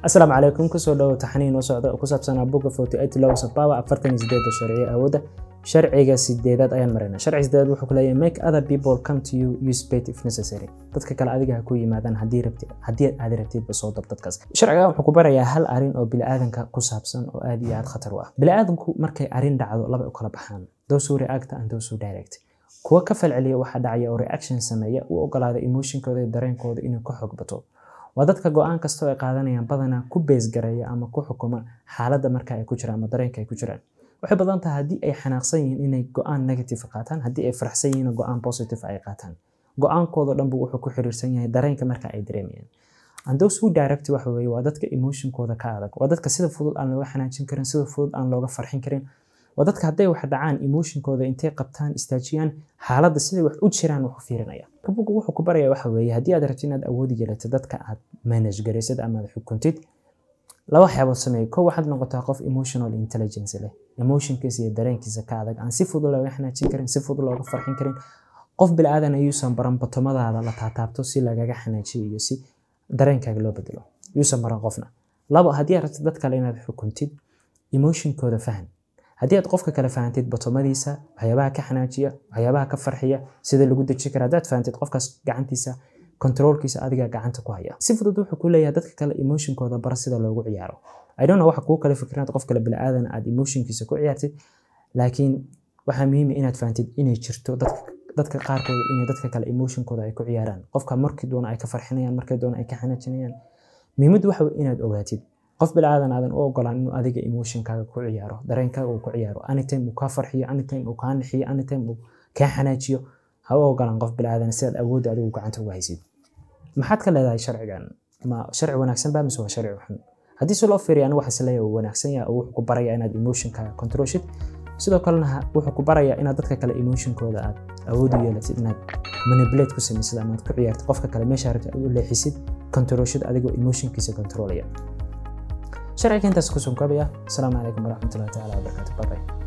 asalaamu calaykum kusoo dhawo taxaniin noo socda oo ku saabsanaa boga forty eight laws of power afartan iyo sideeda sharciyo awoodda sharciga sideedaad ayaan maraynaa sharciga sideedaad wuxuu ku leeyahay make other people come to you use bait if necessary dadka kale adiga ha ku yimaadaan haddii rabtid haddii aad rabtidba soo dab dadkaas sharciga wuxuu ku barayaa hal arin oo bini'aadanka ku saabsan oo aad iyo aad khatar u ah bini'aadanku markay arin dhacdo laba u kala baxaan those who react and those who direct kuwa ka falceliya waxa dhacaya oo reaction sameeya u ogolaada emotionkooda iyo dareenkooda inuu ka xoog bato waa dadka go-aan kastoo ay qaadanayaan badanaa ku beesgareeya ama ku xukuma xaaladda marka ay ku jiraan ama dareenka ay ku jiraan waxay badan tahay haddii ay xanaaqsan yihiin inay go-aan negative qaataan haddii ay faraxsan yihiin go-aan positive ay qaataan go-aankooda dhanbu wuxuu ku xiriirsan yahay dareenka marka ay dareemayaan and those who direct waxa weeye waa dadka emotionkooda ka adag waa dadka sida fudud aan looga xanaajin karin sida fudud aan looga farxin karin waa dadka hadday wax dhacaan emotionkooda intay qabtaan istaajiyaan xaaladda siday wax u jiraan wax u fiirinaya rubugu wuxuu ku baraya waxa weeye haddii aad rabtid inaad awoodi yeelato dadka aad manage garaysid ama aad xukuntid laba waxyaabood sameeya kow waxaad noqotaa qof emotional intelligence leh emotionkiisa iyo dareenkiisa ka adag aan si fudud looga xanaajin karin si fudud looga farxin karin qof bilaadan ayuusan baran batomadaada la taataabto si lagaga xanaajiyo iyo si dareenkaaga loo bedelo yuusan baran qofna labo haddii aad rabtid dad kale inaad xukuntid emotionkooda fahan haddii aad qofka kale fahantid batomadiisa waxyaabaha ka xanaajiya waxyaabaha ka farxiya sida lagu deji kara haddaad fahantid qofkaas gacantiisa controlkiisa adiga gacanta ku haya si fudud wuxuu ku leeyahay dadka kale emotionkooda bara sida loogu ciyaaro i don't know waxa kuu kale fikrinaad qof kale bilaadan aad emotionkiisa ku ciyaartid laakiin waxaa muhiim inaad fahantid inay jirto dadka qaarkood inay dadka kale emotionkooda ay ku ciyaaraan qofka markii doona ay ka farxinayaan markii doona ay ka xanaajinayaan muhiimaddu waxa inaad ogaatid qof bilaadan aadan u ogolaan inuu adiga emotionkaaga ku ciyaaro dareenkaaga uu ku ciyaaro anytime uu kaa farxiyo anytime uu kaa nixiyo anytime uu kaa xanaajiyo ha u ogolaan qof bilaadan si aad awoodda adigu gacanta uga haysid maxaad ka leedahay sharcigan ma sharci wanaagsan baa mise waa sharci xun haddii si loo fiiriyo anigu waxaa isleeyahay uu wanaagsan yahay oo wuxuu ku barayaa inaad emotionkaaga controlshid sidoo kalena wuxuu ku barayaa inaad dadka kale emotionkooda aad awood u yeelatid inaad manipulate ku samaysid ama aad ku ciyaartid qofka kale meesha rabtid aad u leexisid controlshid adigoo emotionkiisa controlaya sharciga intaas ku sunkabaya asalaamu calaykum waraxmatullahi taala wabarakaatu babay